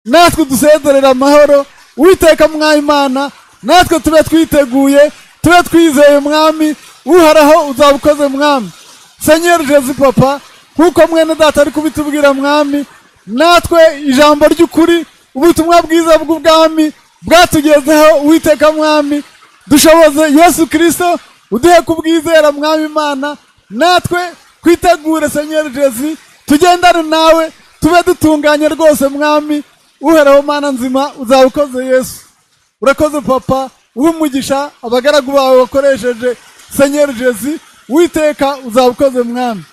natwe dusezerera amahoro witeka mwayimana natwe tube twiteguye tube twizeye umwami uharaho uzabukoze mwami senyeri jezi papa nk'uko mwene data ari kubitubwira mwami natwe ijambo ry'ukuri ubutumwa bwiza bw'ubwami bwatugezeho witeka mwami dushoboze yesu kirisito uduhe kubwizera mwami imana natwe twitegure senyeri jezi tugendane nawe tube dutunganye rwose mwami uhereho mana nzima uzaba ukoze yesu urakoze papa uhe umugisha abagaragu bawe wakoresheje senyeri jezi witeka uzaba ukoze mwami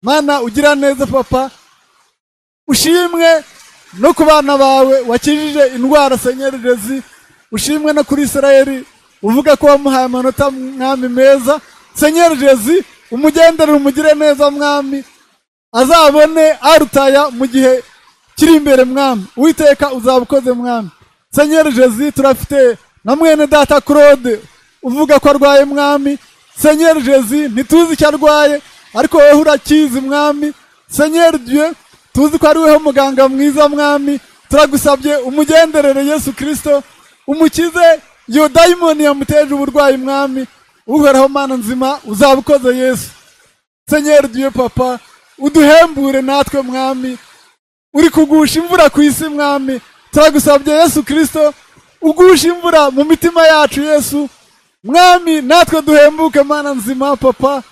mana ugira neza papa ushimwe no ku bana bawe wakijije indwara senyeri jezi ushimwe no kuri israel uvuga ko wamuhaye amanota mwami meza senyeri jezi umugenderere umugire neza mwami azabone arutaya mu gihe kiri imbere mwami witeka uzaba ukoze mwami senyeri jezi turafite na mwene data claude uvuga ko arwaye mwami senyeri jezi ntituzi icyo arwaye ariko wowe urakizi mwami senyeri dieu tuzi ko ari weho muganga mwiza mwami turagusabye umugenderere yesu kirisito umukize iyo dayimoni yamuteje uburwayi mwami uhoraho mana nzima uzaba ukoze yesu senyeri duye papa uduhembure natwe mwami uri kugusha imvura ku isi mwami turagusabye yesu kirisito ugusha imvura mu mitima yacu yesu mwami natwe duhembuke mana nzima papa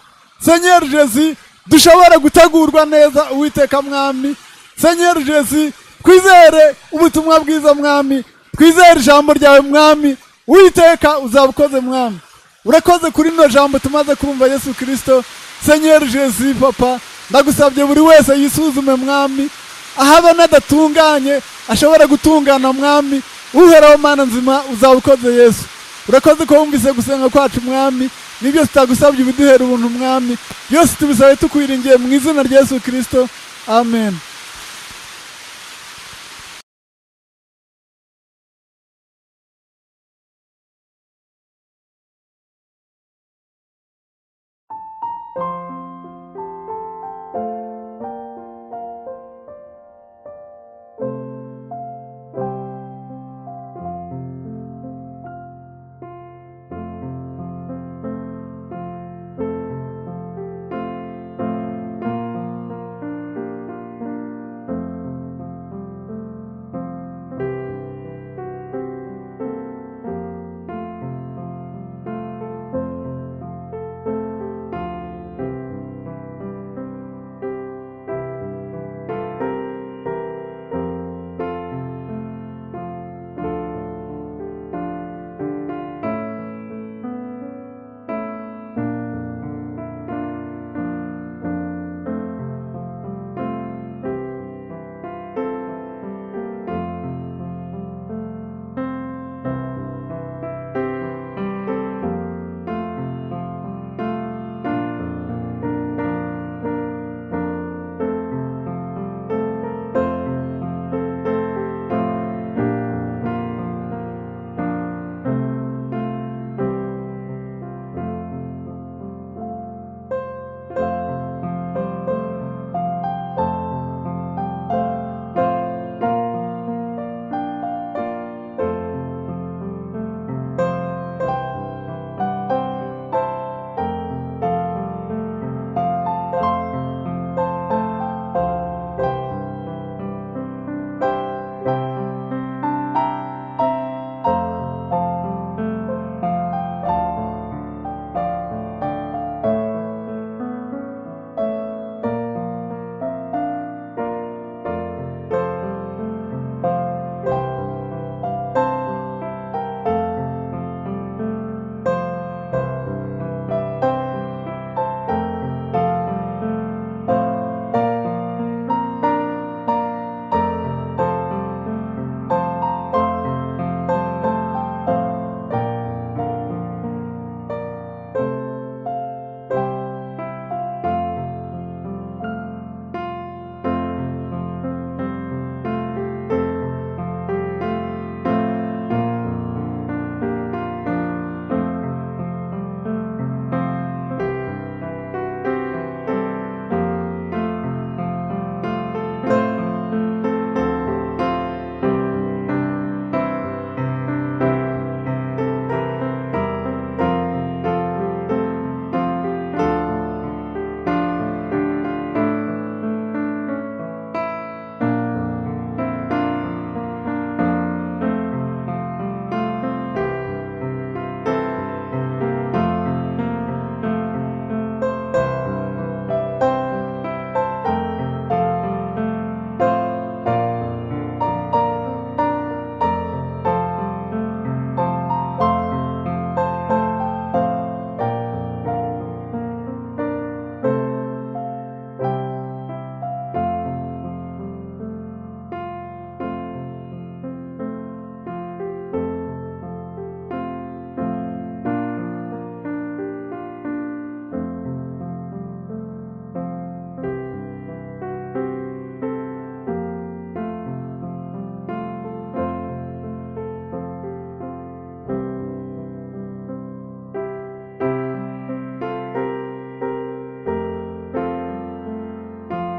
senyeri jezi dushobora gutegurwa neza uwiteka mwami senyeri jesi twizere ubutumwa bwiza mwami twizere ijambo ryawe mwami uwiteka uzaba ukoze mwami urakoze kuri rino jambo tumaze kumva yesu kirisito senyeri jesi papa ndagusabye buri wese yisuzume mwami aho abona adatunganye ashobora gutungana mwami uhoraho mana nzima uzaba ukoze yesu urakoze ko wumvise gusenga kwacu mwami ni byose tutagusabye ubiduhera ubuntu mwami byose tubisabe tukwiringiye mu izina rya yesu kirisito amen